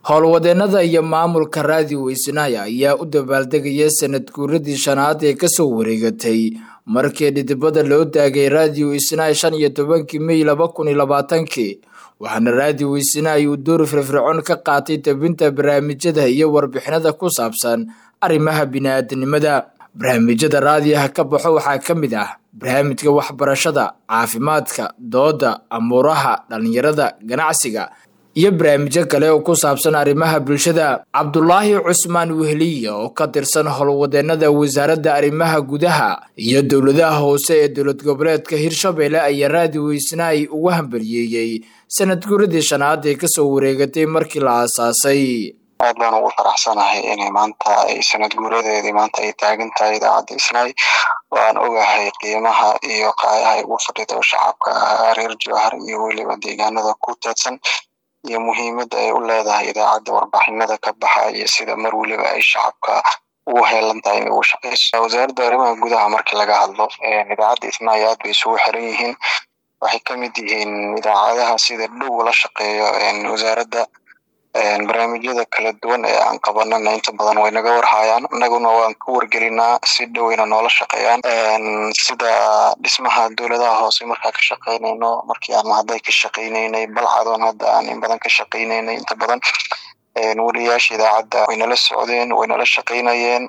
howlwadeenada iyo maamulka raadiyo weysanaaya ayaa u dabaaldegaya sanad guuradii shanaad ee kasoo wareegatay markii dhidibada loo taagay raadiyo weysanaay shan iyo tobankii mey laba kun iyo labaatankii waxaana raadiyo weysanaay uu door firfircoon ka qaatay tabinta barnaamijyada iyo warbixinada ku saabsan arrimaha bini-aadanimada barnaamijyada raadiyaha ka baxo waxaa ka mid ah barnaamijka waxbarashada caafimaadka dooda amuuraha dhalinyarada ganacsiga iyo barnaamijyo kale oo ku saabsan arrimaha bulshada cabdulaahi cusmaan wehliya oo ka tirsan howlwadeenada wasaaradda arrimaha gudaha iyo dowladaha hoose ee dowlad goboleedka hirshabelle ayaa raadiyo weysnaay ugu hambaliyeeyey sanad guuradii shanaad ee kasoo wareegatay markii la aasaasay aad baan ugu faraxsanahay inay maanta ay sanad guuradeedii maanta ay taagan tahay idaacadda isnaay waan ogahay qiimaha iyo qaayaha ay ugu fadhido shacabka reer jowhar iyo weliba deegaanada ku teedsan iyo muhiimadda ay u leedahay idaacadda warbixinada ka baxa iyo sida mar weliba ay shacabka ugu heelan tahay inay ugu shaqeyso wasaaradda arrimaha gudaha markii laga hadlo idaacadda isnaay aad bay isugu xiran yihiin waxay ka mid yihiin idaacadaha sida dhow la shaqeeyo wasaaradda barnaamijyada kala duwan ee aan qabanana inta badan way naga warhayaan inaguna waan ka wargelinaa si dhoweyna noola shaqeeyaan sida dhismaha dowladaha hoose markaa ka shaqeynayno markii aan hadday ka shaqeyneynay balcadoon hadda aan in badan ka shaqeyneynay inta badan wariyaasha idaacadda way nala socdeen way nala shaqeynayeen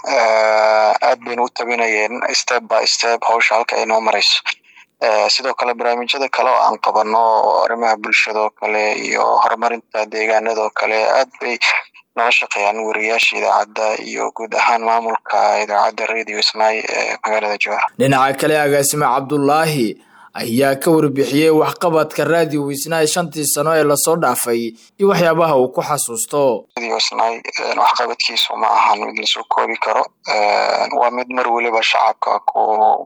aad bayna u tabinayeen step by step hawsha halka ay noo marayso sidoo kale barnaamijyada kale oo aan qabano arrimaha bulshadoo kale iyo horumarinta deegaanadoo kale aad bay nala shaqeeyaan wariyaasha idaacadda iyo guud ahaan maamulka idaacadda radio snai ee magaalada jowhar dhinaca kale agaasime cabdulaahi ayaa ka warbixiyey waxqabadka raadiyo weysnaay shantii sano ee lasoo dhaafay iyo waxyaabaha uu ku xasuusto radio snai waxqabadkiisu ma ahan mid lasoo koobi karo waa mid mar weliba shacabka ku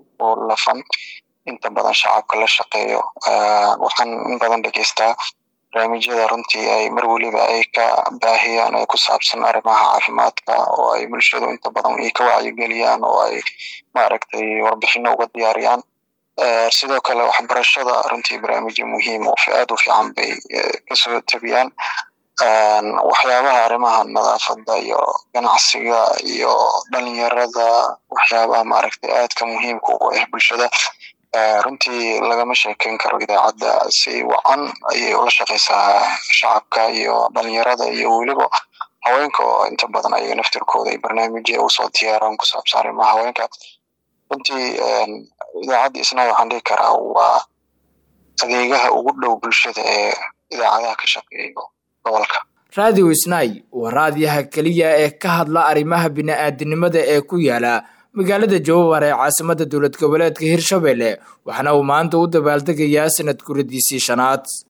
lafan inta badan shacabka la shaqeeyo waxaan in badan dhegeystaa barnaamijyada runtii ay mar weliba ay ka baahiyaan ee ku saabsan arrimaha caafimaadka oo ay bulshadu inta badan ay ka wacyigeliyaan oo ay maaragtay warbixino uga diyaariyaan sidoo kale waxbarashada runtii barnaamijyo muhiim oo aad u fiican bay kasoo tabiyaan waxyaabaha arrimaha nadaafadda iyo ganacsiga iyo dhalinyarada waxyaabaha maaragtay aadka muhiimka ugu ah bulshada runtii lagama sheekeyn karo idaacadda si wacan ayay ula shaqeysaa shacabka iyo dhalinyarada iyo weliba haweenka oo inta badan ayaga naftirkooda ay barnaamijya usoo diyaaraan ku saabsan arrimaha haweenka runtii idaacadda isna waxaan dhihi karaa waa adeegaha ugu dhow bulshada ee idaacadaha ka shaqeeyo gobolka raadiyo isnaay waa raadiyaha keliya ee ka hadla arrimaha bini-aadanimada ee ku yaala magaalada jowhar ee caasimada dowlad goboleedka hirshabelle waxaana uu maanta u dabaaldegayaa sanad guradiisii shanaad